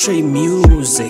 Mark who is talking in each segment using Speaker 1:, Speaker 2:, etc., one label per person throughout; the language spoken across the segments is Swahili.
Speaker 1: Trey Music.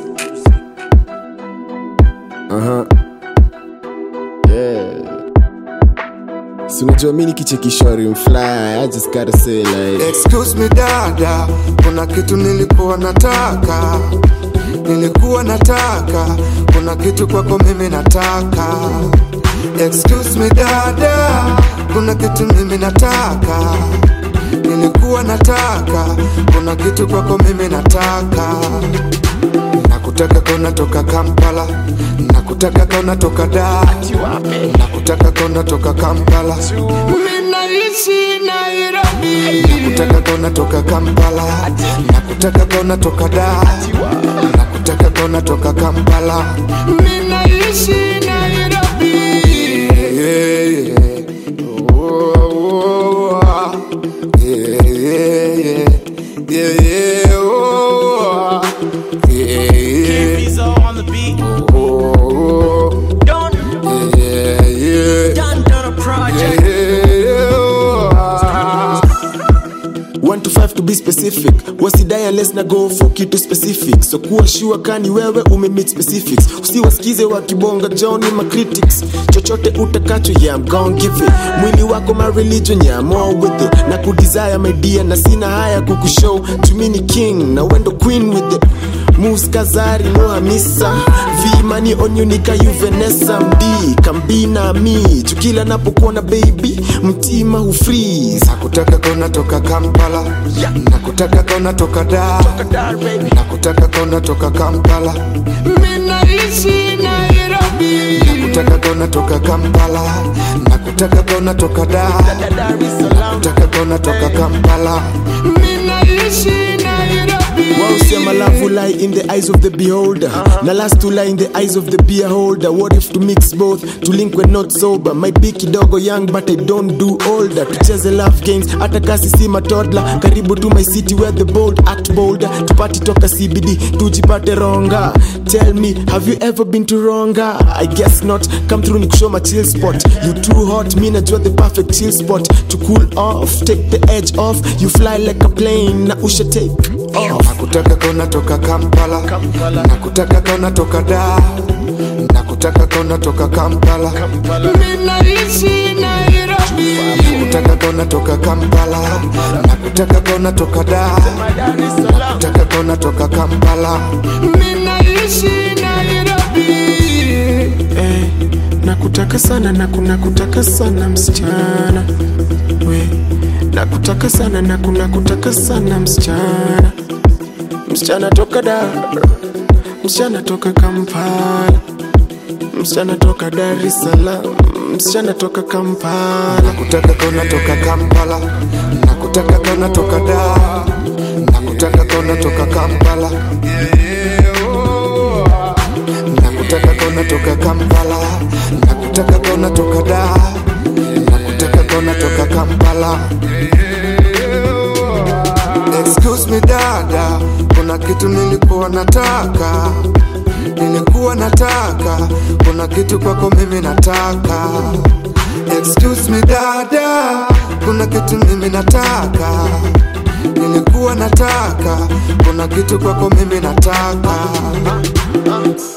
Speaker 2: Aha. Yeah. Si unajua mi nikichekishwa mfly I just gotta say like
Speaker 3: Excuse me dada, kuna kitu nilikuwa nataka, nilikuwa nataka, kuna kitu kwako mimi nataka. Excuse me dada, kuna kitu mimi nataka, nilikuwa nataka, kuna kitu kwako mimi nataka. Nakutaka kona toka Kampala, nakutaka kona toka Dar, nakutaka kona toka Kampala. Mimi naishi Nairobi. Nakutaka kona toka Kampala, nakutaka kona toka Dar, nakutaka kona toka Kampala. Mimi naishi Nairobi. Yeah, yeah. Oh, oh, oh. Yeah, yeah, yeah. Yeah, yeah, oh, oh. Yeah, yeah.
Speaker 1: Visa on the beat.
Speaker 3: Oh, oh.
Speaker 1: Done.
Speaker 3: Yeah, yeah.
Speaker 1: Done, done a project.
Speaker 2: One to five to be specific wasidai unless na go for kitu specific so kuwa sure kani wewe umemit specifics usiwasikize wakibonga joni ma critics chochote utakacho yeah, I'm gon' give it mwili wako my religion yeah, I'm all with it na kudesire my dear na sina haya kukushow tumini king na wendo queen with it Moves Kazari no Hamisa V money on you nika you Vanessa MD Kambina mi Chukila napokuona baby Mtima hufreeze
Speaker 3: nakutaka kona toka kampala nakutaka kona toka dar nakutaka kona toka kampala minaishi nairobi nakutaka kona toka kampala nakutaka kona toka dar nakutaka kona toka kampala minaishi nairobi
Speaker 2: Wausema love will lie in the eyes of the beholder Na last to lie in the eyes of the beer holder What if to mix both, to link when not sober Might be kidogo young but I don't do older Tucheze love games, hata kasi si matodla Karibu to my city where the bold act bolder Tupati toka CBD, tujipate ronga Tell me, have you ever been to ronga? I guess not, come through nikushow my chill spot You too hot, mi najua the perfect chill spot To cool off, take the edge off You fly like a plane, na usha take off
Speaker 3: nakutaka kona toka kampala nakutaka kona toka dar nakutaka kona toka kampala minaishi nairobi nakutaka kona toka kampala nakutaka kona toka dar nakutaka kona toka kampala minaishi nairobi
Speaker 2: eh, nakutaka sana na kuna kutaka sana msichana we nakutaka sana na kuna kutaka sana msichana msichana toka Dar msichana toka Kampala msichana toka Dar es Salaam msichana toka Kampala
Speaker 3: nakutaka kona toka kampala nakutaka kona toka dar nakutaka kona toka kampala nakutaka kona toka kampala nakutaka kona toka dar nakutaka kona toka kampala excuse me dada kuna kitu nilikuwa nataka nilikuwa nataka kuna kitu kwako mimi nataka excuse me dada kuna kitu mimi nataka nilikuwa nataka kuna kitu kwako mimi nataka